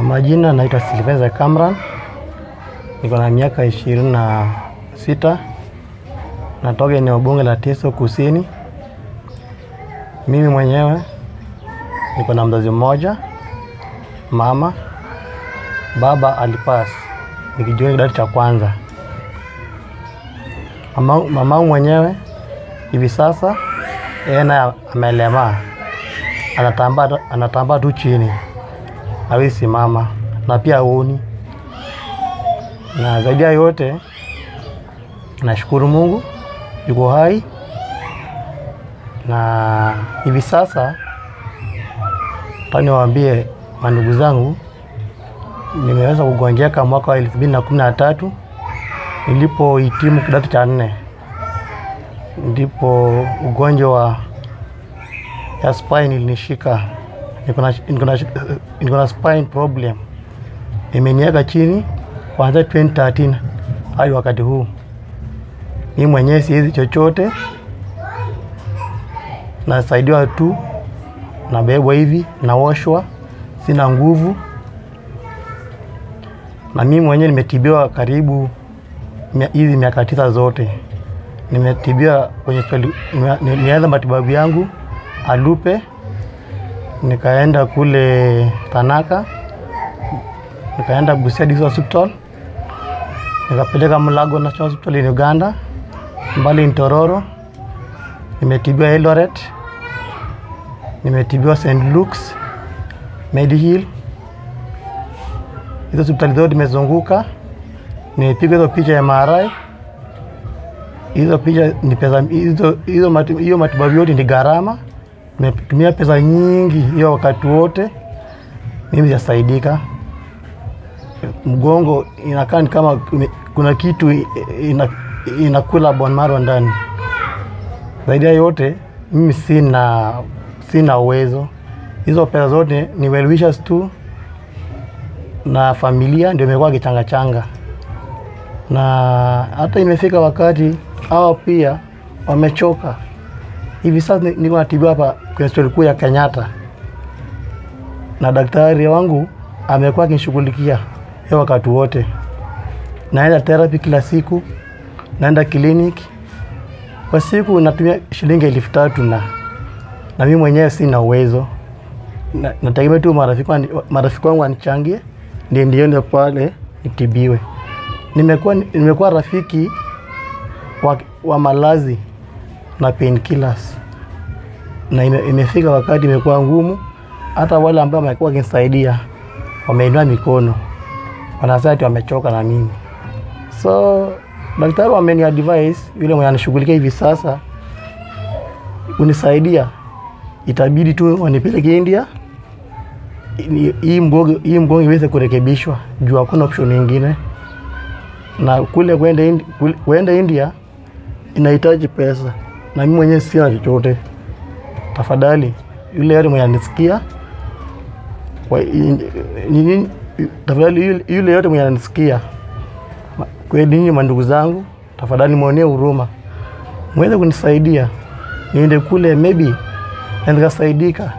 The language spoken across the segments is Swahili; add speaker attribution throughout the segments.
Speaker 1: majina naitwa Silvester Kamran, niko na miaka ishirini na sita, natoka eneo bunge la Teso Kusini. Mimi mwenyewe niko na mzazi mmoja, mama. Baba alipas nikijiunga kidato cha kwanza. Mama mamangu mwenyewe hivi sasa yeye naye amelemaa, anatambaa anatambaa tu chini, hawezi simama na pia haoni. Na zaidi ya yote nashukuru Mungu yuko hai, na hivi sasa nataka niwaambie mandugu zangu, nimeweza kugonjeka mwaka wa elfu mbili na kumi na tatu nilipohitimu kidato cha nne, ndipo ugonjwa wa ya spine ilinishika. Niko na niko na niko na spine problem, imeniweka chini kuanzia 2013 hadi wakati huu. Mimi mwenyewe siwezi chochote, nasaidiwa tu, nabebwa hivi, naoshwa, sina nguvu, na mimi mwenyewe nimetibiwa karibu mia- hizi miaka tisa zote nimetibiwa kwenye hospitali- nime- nilianza matibabu yangu Alupe, nikaenda kule Tanaka, nikaenda Busia District Hospital, nikapeleka Mulago National Hospital in Uganda, mbali Ntororo, nimetibiwa Eldoret, nimetibiwa St. Luke's, Medihill. Hizo hospitali zote nimezunguka, nimepiga hizo picha ya MRI hizo picha ni pesa hizo hizo mati, hiyo matibabu yote ni gharama. Nimetumia pesa nyingi hiyo wakati wote, mimi sijasaidika. Mgongo inakaa ni kama kume- kuna kitu ina, inakula bone marrow ndani. Zaidi ya yote, mimi sina sina uwezo. Hizo pesa zote ni well wishes tu na familia ndio imekuwa kichanga changa na hata imefika wakati hao pia wamechoka. Hivi sasa ni- niko natibiwa hapa kwenye hospitali kuu ya Kenyatta, na daktari wangu amekuwa akinishughulikia hiyo wakati wote. Naenda therapy kila siku, naenda kliniki kwa siku natumia shilingi elfu tatu na na mimi mwenyewe sina uwezo na, nategemea tu marafiki wani- marafiki wangu wanichangie ndio ndiende pale nitibiwe nimekuwa nimekuwa rafiki wa, wa malazi na painkillers na ime, imefika wakati imekuwa ngumu. Hata wale ambao wamekuwa wakinisaidia wameinua mikono, wanasema ati wamechoka na mimi. So daktari wameni advise yule mwenye anashughulikia hivi sasa kunisaidia, itabidi tu wanipeleke India Ni- hii mgongo hii mgongo iweze kurekebishwa juu hakuna option nyingine na kule kwenda Indi- kule- kwenda India inahitaji pesa, na mimi mwenyewe sina chochote. Tafadhali yule yote mwenye anisikia kwa- i- nini, tafadhali yule- yule yote mwenye anisikia ma- kweli, ninyi mandugu zangu, tafadhali mwonee huruma, mweze kunisaidia niende kule, maybe na nikasaidika.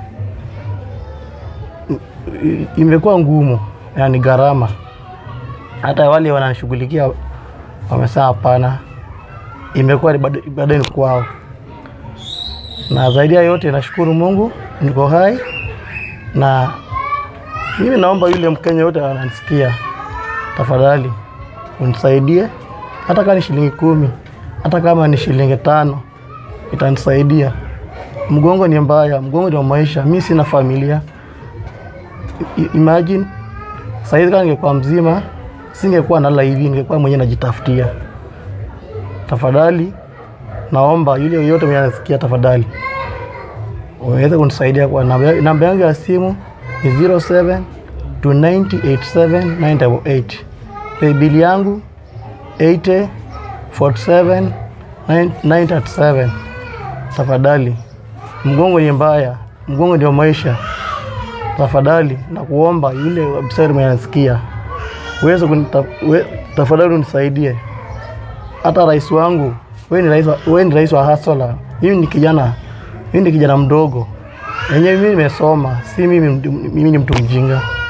Speaker 1: I- Imekuwa ngumu, yani gharama hata wale wananishughulikia wamesema hapana, imekuwa ni bado- bado ni kwao. Na zaidi ya yote nashukuru Mungu niko hai, na mimi naomba yule Mkenya yote ananisikia, tafadhali unisaidie, hata kama ni shilingi kumi, hata kama ni shilingi tano, itanisaidia. Mgongo ni mbaya, mgongo ndio maisha. Mi sina familia. I- Imagine saizi kama ningekuwa mzima singekuwa nala hivi, ningekuwa mwenyewe najitafutia. Tafadhali naomba yule yoyote mwenye anasikia, tafadhali waweze kunisaidia kwa namba namba yangu ya simu ni 07 298 988. Paybill yangu 80 47 937. Tafadhali, mgongo ni mbaya, mgongo ndio maisha. Tafadhali na kuomba yule website mwenye anasikia uweze kunita- we- tafadhali unisaidie. Hata rais wangu, wewe ni rais wa, wewe ni rais wa Hasola. Mimi ni kijana, mimi ni kijana mdogo. Yenyewe mimi nimesoma, si mimi mtu- mimi ni mtu mjinga.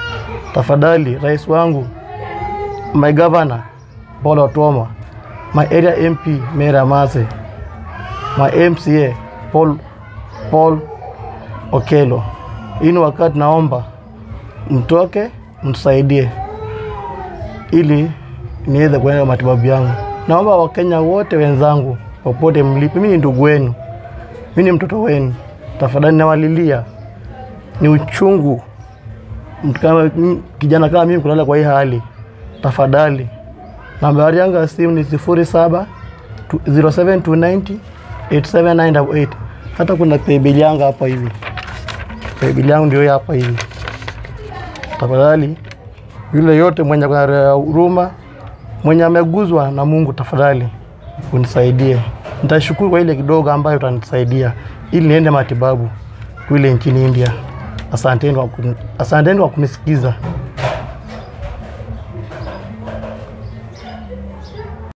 Speaker 1: tafadhali, rais wangu, my governor Paul Otoma, my area MP Mera Mase, my MCA Paul, Paul Okelo, hii ni wakati naomba mtoke mtusaidie ili niweze kuenda matibabu yangu. Naomba Wakenya wote wenzangu popote mlipo, mimi ni ndugu wenu, mimi ni mtoto wenu, tafadhali nawalilia, ni uchungu mtu kama m- kijana kama mimi kulala kwa hii hali. Tafadhali, nambari yangu ya simu ni sifuri saba 07290 87988. Hata kuna paybill yangu hapa hivi, paybill yangu ndio hii hapa hivi. Tafadhali, yule yote mwenye kuna roho ya huruma, mwenye ameguzwa na Mungu, tafadhali unisaidie. Nitashukuru kwa ile kidogo ambayo utanisaidia ili niende matibabu kule nchini India. Asanteni kwa kuni- asanteni kwa kunisikiza.